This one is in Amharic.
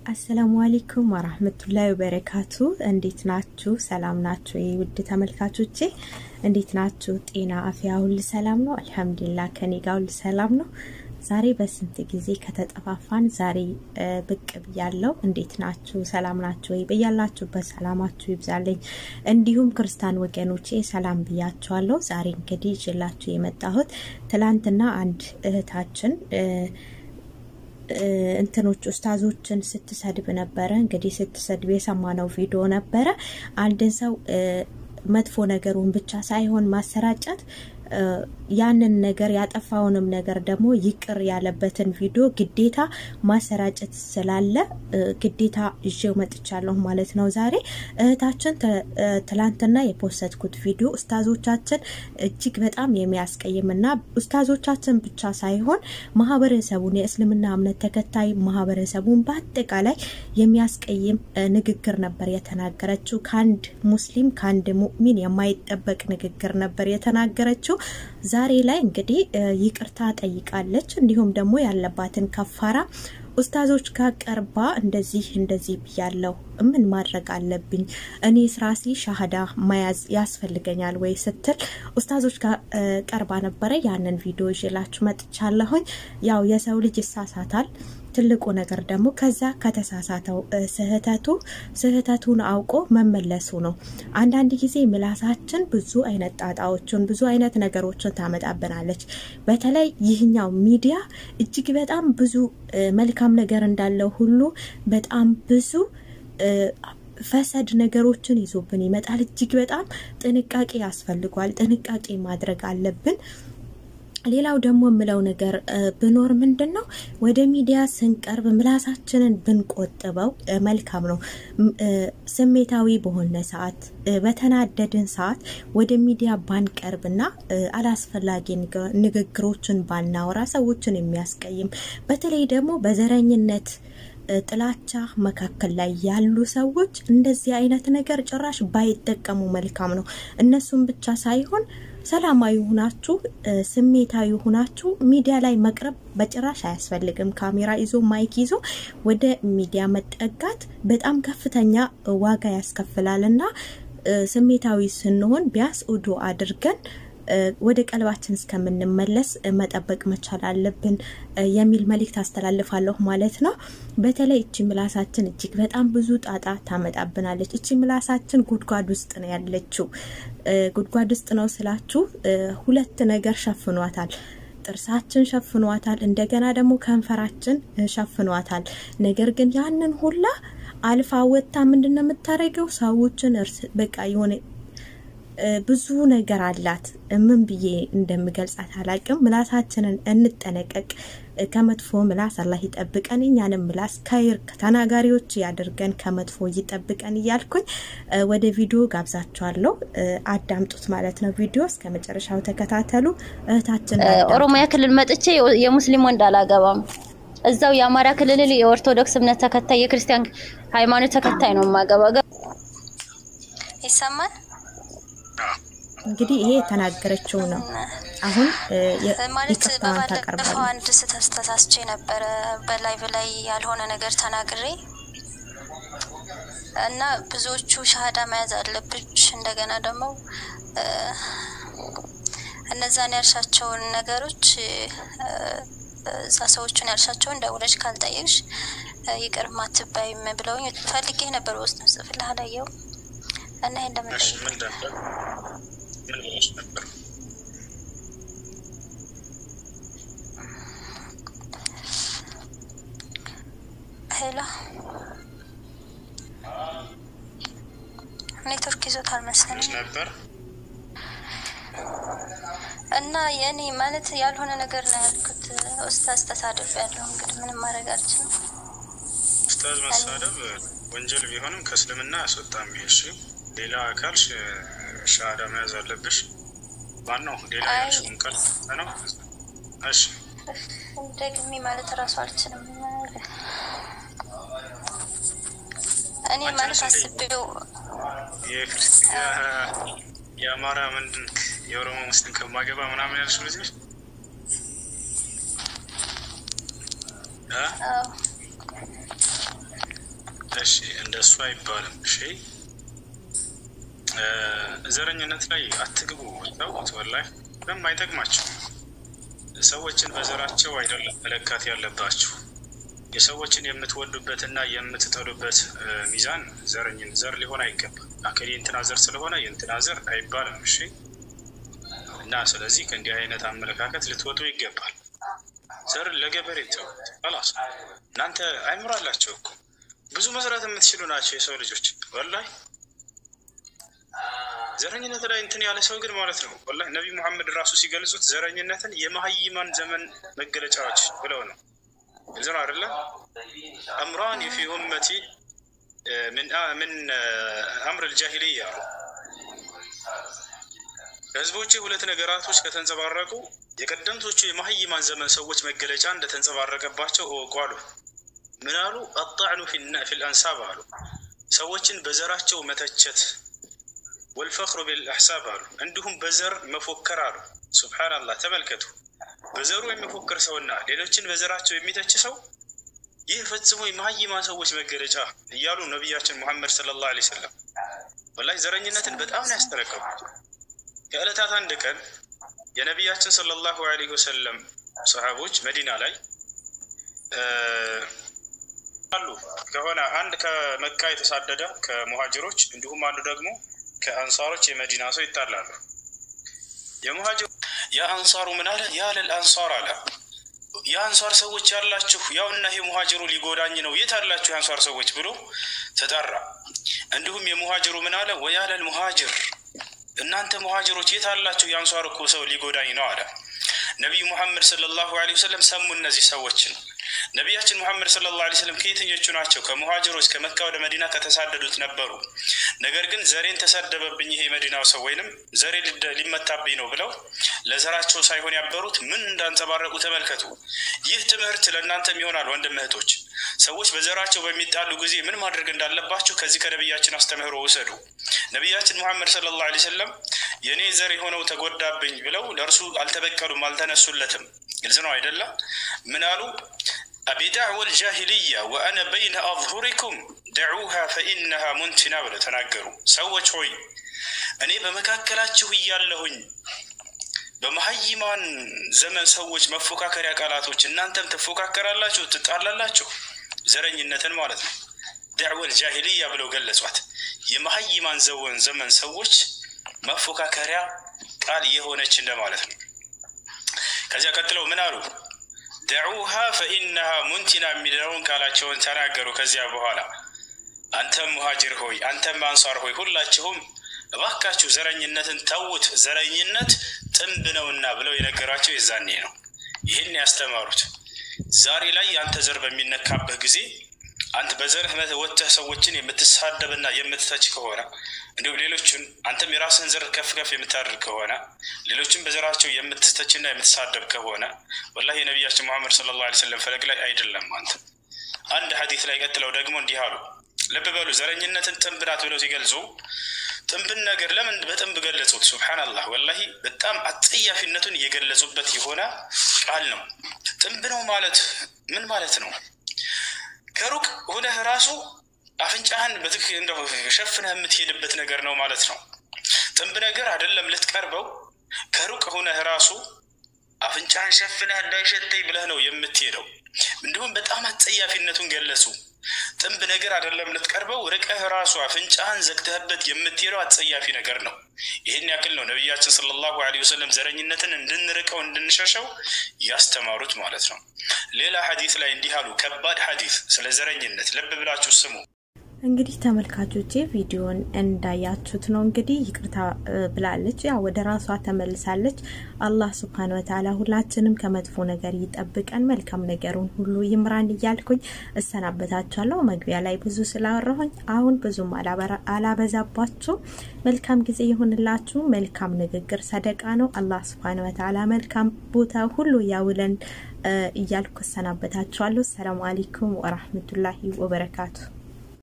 አሰላሙ አሌይኩም ወራህመቱላሂ ወበረካቱ። እንዴት ናችሁ? ሰላም ናችሁ? ውድ ተመልካቾቼ እንዴት ናችሁ? ጤና አፍያ ሁሉ ሰላም ነው? አልሐምዱሊላህ ከኔ ጋር ሁሉ ሰላም ነው። ዛሬ በስንት ጊዜ ከተጠፋፋን ዛሬ ብቅ ብያለሁ። እንዴት ናችሁ? ሰላም ናችሁ ወይ? በያላችሁበት ሰላማችሁ ይብዛለኝ። እንዲሁም ክርስቲያን ወገኖቼ ሰላም ብያችኋለሁ። ዛሬ እንግዲህ ይዤላችሁ የመጣሁት ትላንትና አንድ እህታችን እንትኖች ኡስታዞችን ስትሰድብ ነበረ። እንግዲህ ስትሰድብ የሰማነው ቪዲዮ ነበረ። አንድን ሰው መጥፎ ነገሩን ብቻ ሳይሆን ማሰራጨት ያንን ነገር ያጠፋውንም ነገር ደግሞ ይቅር ያለበትን ቪዲዮ ግዴታ ማሰራጨት ስላለ ግዴታ ይዤው መጥቻለሁ ማለት ነው። ዛሬ እህታችን ትላንትና የፖስተትኩት ቪዲዮ ኡስታዞቻችን እጅግ በጣም የሚያስቀይም እና ኡስታዞቻችን ብቻ ሳይሆን ማህበረሰቡን የእስልምና እምነት ተከታይ ማህበረሰቡን በአጠቃላይ የሚያስቀይም ንግግር ነበር የተናገረችው። ከአንድ ሙስሊም ከአንድ ሙእሚን የማይጠበቅ ንግግር ነበር የተናገረችው። ዛሬ ላይ እንግዲህ ይቅርታ ጠይቃለች። እንዲሁም ደግሞ ያለባትን ከፋራ ኡስታዞች ጋር ቀርባ እንደዚህ እንደዚህ ብያለሁ፣ ምን ማድረግ አለብኝ? እኔ ስራሲ ሻሃዳ መያዝ ያስፈልገኛል ወይ ስትል ኡስታዞች ጋር ቀርባ ነበረ። ያንን ቪዲዮ ይዤላችሁ መጥቻለሁኝ። ያው የሰው ልጅ ይሳሳታል። ትልቁ ነገር ደግሞ ከዛ ከተሳሳተው ስህተቱ ስህተቱን አውቆ መመለሱ ነው። አንዳንድ ጊዜ ምላሳችን ብዙ አይነት ጣጣዎችን ብዙ አይነት ነገሮችን ታመጣብናለች። በተለይ ይህኛው ሚዲያ እጅግ በጣም ብዙ መልካም ነገር እንዳለው ሁሉ በጣም ብዙ ፈሰድ ነገሮችን ይዞብን ይመጣል። እጅግ በጣም ጥንቃቄ ያስፈልጓል። ጥንቃቄ ማድረግ አለብን። ሌላው ደግሞ የምለው ነገር ብኖር ምንድን ነው ወደ ሚዲያ ስንቀርብ ምላሳችንን ብንቆጥበው መልካም ነው። ስሜታዊ በሆነ ሰዓት፣ በተናደድን ሰዓት ወደ ሚዲያ ባንቀርብና አላስፈላጊ ንግግሮችን ባናወራ ሰዎችን የሚያስቀይም በተለይ ደግሞ በዘረኝነት ጥላቻ መካከል ላይ ያሉ ሰዎች እንደዚህ አይነት ነገር ጭራሽ ባይጠቀሙ መልካም ነው። እነሱም ብቻ ሳይሆን ሰላማዊ ሁናችሁ ስሜታዊ ሁናችሁ ሚዲያ ላይ መቅረብ በጭራሽ አያስፈልግም። ካሜራ ይዞ ማይክ ይዞ ወደ ሚዲያ መጠጋት በጣም ከፍተኛ ዋጋ ያስከፍላል እና ስሜታዊ ስንሆን ቢያንስ ኡዱ አድርገን ወደ ቀልባችን እስከምንመለስ መጠበቅ መቻል አለብን የሚል መልእክት አስተላልፋለሁ ማለት ነው። በተለይ እቺ ምላሳችን እጅግ በጣም ብዙ ጣጣ ታመጣብናለች። እቺ ምላሳችን ጉድጓድ ውስጥ ነው ያለችው። ጉድጓድ ውስጥ ነው ስላችሁ ሁለት ነገር ሸፍኗታል። ጥርሳችን ሸፍኗታል፣ እንደገና ደግሞ ከንፈራችን ሸፍኗታል። ነገር ግን ያንን ሁላ አልፋ ወጥታ ምንድን ነው የምታደርገው? ሰዎችን እርስ በቃ የሆነ ብዙ ነገር አላት። ምን ብዬ እንደምገልጻት አላቅም። ምላሳችንን እንጠነቀቅ። ከመጥፎ ምላስ አላህ ይጠብቀን፣ እኛንም ምላስ ከይር ተናጋሪዎች ያድርገን፣ ከመጥፎ ይጠብቀን እያልኩኝ ወደ ቪዲዮ ጋብዛችኋለሁ። አዳምጡት ማለት ነው። ቪዲዮ እስከ መጨረሻው ተከታተሉ። እህታችን ኦሮሚያ ክልል መጥቼ የሙስሊም ወንድ አላገባም። እዛው የአማራ ክልል የኦርቶዶክስ እምነት ተከታይ የክርስቲያን ሃይማኖት ተከታይ ነው የማገባ። ይሰማል እንግዲህ ይሄ የተናገረችው ነው። አሁን ማለት በባለፈው አንድ ስህተት ተሳስቼ ነበረ በላይቭ ላይ ያልሆነ ነገር ተናግሬ እና ብዙዎቹ ሻሃዳ መያዝ አለብሽ እንደገና ደግሞ እነዛን ያልሻቸውን ነገሮች እዛ ሰዎቹን ያልሻቸውን ደውለሽ ካልጠየቅሽ ይቅር ማትባይም ብለውኝ ፈልጌ ነበር። ውስጥ ጽፍልህ አላየው እና ይሄን እንደምጠይቅ ምን ብለሽ ነበር? ሄሎ ኔትወርክ ይዞታል መሰለኝ ነበር እና የእኔ ማለት ያልሆነ ነገር ነው ያልኩት። ኡስታዝ ተሳደብ ያለው እንግዲህ ምንም ማድረግ አልችልም። ኡስታዝ መሳደብ ወንጀል ቢሆንም ከእስልምና ያስወጣም። ይሄ ሌላ አካል ሻሃዳ መያዝ አለብሽ። ዋናው ሌላ ያልሽውን ቃል ነው። እሺ ደግሜ ማለት እራሱ አልችልም። እኔ ማለት አስቤው የአማራ ምንድን የኦሮሞ ሙስሊም ከማገባ ምናምን ያልሽ ልጅ እሺ እንደሱ አይባልም። እሺ ዘረኝነት ላይ አትግቡ። ተውት። ወላሂ ምንም አይጠቅማቸው። ሰዎችን በዘራቸው አይደለም መለካት ያለባችሁ። የሰዎችን የምትወዱበትና የምትጠሉበት ሚዛን ዘረኝን ዘር ሊሆን አይገባም። አከል የእንትና ዘር ስለሆነ የእንትና ዘር አይባልም። እሺ እና ስለዚህ ከእንዲህ አይነት አመለካከት ልትወጡ ይገባል። ዘር ለገበሬ ተውት። ላስ እናንተ አይምሮ አላቸው እኮ ብዙ መስራት የምትችሉ ናቸው የሰው ልጆች ወላሂ ዘረኝነት ላይ እንትን ያለ ሰው ግን ማለት ነው ወላሂ ነቢይ ሙሐመድ ራሱ ሲገልጹት ዘረኝነትን የመሀይማን ዘመን መገለጫዎች ብለው ነው። ግልጽ ነው አይደለም? አምራን ፊ ኡመቲ ምን አምር ልጃሂልያ አሉ። በህዝቦቼ ሁለት ነገራቶች ከተንጸባረቁ የቀደምቶቹ የመሀይማን ዘመን ሰዎች መገለጫ እንደተንጸባረቀባቸው እወቁ አሉ። ምን አሉ? አጣዕኑ ፊል አንሳብ አሉ። ሰዎችን በዘራቸው መተቸት ወልፈክሩ ቢልአሕሳብ አሉ። እንዲሁም በዘር መፎከር አሉ። ሱብሓነላህ ተመልከቱ። በዘሩ የሚፎክር ሰውና ሌሎችን በዘራቸው የሚተች ሰው ይህ ፈጽሞ የመሀይማን ሰዎች መገለጫ እያሉ ነቢያችን ሙሐመድ ሰለላሁ ዐለይሂ ወሰለም ወላሂ ዘረኝነትን በጣም ነው ያስጠነቀቁት። ከዕለታት አንድ ቀን የነቢያችን ሰለላሁ ዐለይሂ ወሰለም ሰሃቦች መዲና ላይ አሉ ከሆነ አንድ ከመካ የተሳደደ ከሙሃጅሮች እንዲሁም አንዱ ደግሞ ከአንሳሮች የመዲና ሰው ይጣላሉ። የሙሃጅሩ የአንሳሩ ምን አለ? ያለል አንሳር አለ የአንሳር ሰዎች ያላችሁ ያው እና ይሄ ሙሃጅሩ ሊጎዳኝ ነው፣ የት አላችሁ የአንሳር ሰዎች ብሎ ተጠራ። እንዲሁም የሙሃጅሩ ምን አለ? ወያለል ሙሃጅር እናንተ ሙሃጅሮች የት አላችሁ? የአንሳር እኮ ሰው ሊጎዳኝ ነው አለ። ነቢዩ ሙሐመድ ሰለላሁ ዐለይሂ ወሰለም ሰሙ እነዚህ ሰዎችን ነቢያችን ሙሐመድ ሰለላሁ ዐለይሂ ወሰለም ከየትኞቹ ናቸው? ከሙሃጅሮች ከመካ ወደ መዲና ከተሳደዱት ነበሩ። ነገር ግን ዘሬን ተሰደበብኝ ይሄ የመዲናው ሰው ወይንም ዘሬ ሊመታብኝ ነው ብለው ለዘራቸው ሳይሆን ያበሩት ምን እንዳንጸባረቁ ተመልከቱ። ይህ ትምህርት ለእናንተም ይሆናል ወንድም እህቶች። ሰዎች በዘራቸው በሚጣሉ ጊዜ ምን ማድረግ እንዳለባቸው ከዚህ ከነቢያችን አስተምህሮ ውሰዱ። ነቢያችን ሙሐመድ ሰለላሁ ዐለይሂ ወሰለም የእኔ ዘር የሆነው ተጎዳብኝ ብለው ለእርሱ አልተበቀሉም፣ አልተነሱለትም። ግልጽ ነው አይደለም? ምን አሉ? አቢዳዕወ ልጃሂልያ ወአነ በይነ አظሁሪኩም ደዑሃ ፈኢነሃ ሙንቲና ብለው ተናገሩ። ሰዎች ሆይ እኔ በመካከላችሁ እያለሁኝ በመሀይማን ዘመን ሰዎች መፎካከሪያ ቃላቶች እናንተም ትፎካከራላችሁ፣ ትጣላላችሁ። ዘረኝነትን ማለት ነው። ደዕወል ጃሂልያ ብለው ገለጿት። የመሀይማን ዘወን ዘመን ሰዎች መፎካከሪያ ቃል የሆነች እንደማለት ነው። ከዚያ ቀጥለው ምን አሉ? ደዑሃ ፈኢነሃ ሙንቲና የሚለውን ቃላቸውን ተናገሩ። ከዚያ በኋላ አንተም ሙሃጅር ሆይ አንተም አንሳር ሆይ ሁላችሁም እባካችሁ ዘረኝነትን ተዉት፣ ዘረኝነት ጥንብ ነውና ብለው የነገሯቸው የዛኔ ነው። ይህን ያስተማሩት ዛሬ ላይ የአንተ ዘር በሚነካበት ጊዜ አንተ በዘርህ ወጥተህ ሰዎችን የምትሳደብና የምትተች ከሆነ እንዲሁም ሌሎችን አንተም የራስህን ዘር ከፍ ከፍ የምታደርግ ከሆነ ሌሎችን በዘራቸው የምትተችና የምትሳደብ ከሆነ ወላሂ የነቢያችን ሙሐመድ ሰለላሁ ዐለይሂ ወሰለም ፈለግ ላይ አይደለም አንተ። አንድ ሐዲት ላይ ቀጥለው ደግሞ እንዲህ አሉ። ልብ በሉ ዘረኝነትን ጥንብ ናት ብለው ሲገልጹ ጥንብን ነገር ለምን በጥንብ ገለጹት? ሱብሓነላህ ወላሂ በጣም አጸያፊነቱን እየገለጹበት የሆነ ቃል ነው። ጥንብ ነው ማለት ምን ማለት ነው? ከሩቅ ሁነህ ራሱ አፍንጫህን በትክ እንደው ሸፍነህ የምትሄድበት ነገር ነው ማለት ነው። ጥንብ ነገር አይደለም ልትቀርበው፣ ከሩቅ ሁነህ ራሱ አፍንጫህን ሸፍነህ እንዳይሸተኝ ብለህ ነው የምትሄደው። እንዲሁም በጣም አጸያፊነቱን ገለጹ። ጥንብ ነገር አይደለም ልትቀርበው፣ ርቀህ ራሱ አፍንጫህን ዘግተህበት የምትሄደው አጸያፊ ነገር ነው። ይህን ያክል ነው ነቢያችን ሰለላሁ ዐለይሂ ወሰለም ዘረኝነትን እንድንርቀው እንድንሸሸው ያስተማሩት ማለት ነው። ሌላ ሐዲስ ላይ እንዲህ አሉ። ከባድ ሐዲስ ስለ ዘረኝነት ልብ ብላችሁ ስሙ። እንግዲህ ተመልካቾቼ ቪዲዮን እንዳያችሁት ነው። እንግዲህ ይቅርታ ብላለች፣ ያው ወደ ራሷ ተመልሳለች። አላህ ስብሐነ ወተዓላ ሁላችንም ከመጥፎ ነገር ይጠብቀን፣ መልካም ነገሩን ሁሉ ይምራን እያልኩኝ እሰናበታችኋለሁ። መግቢያ ላይ ብዙ ስላወራሁኝ አሁን ብዙም አላበዛባችሁ። መልካም ጊዜ ይሁንላችሁ። መልካም ንግግር ሰደቃ ነው። አላህ ስብሐነ ወተዓላ መልካም ቦታ ሁሉ ያውለን እያልኩ እሰናበታችኋለሁ። ሰላም አለይኩም ወራህመቱላሂ ወበረካቱ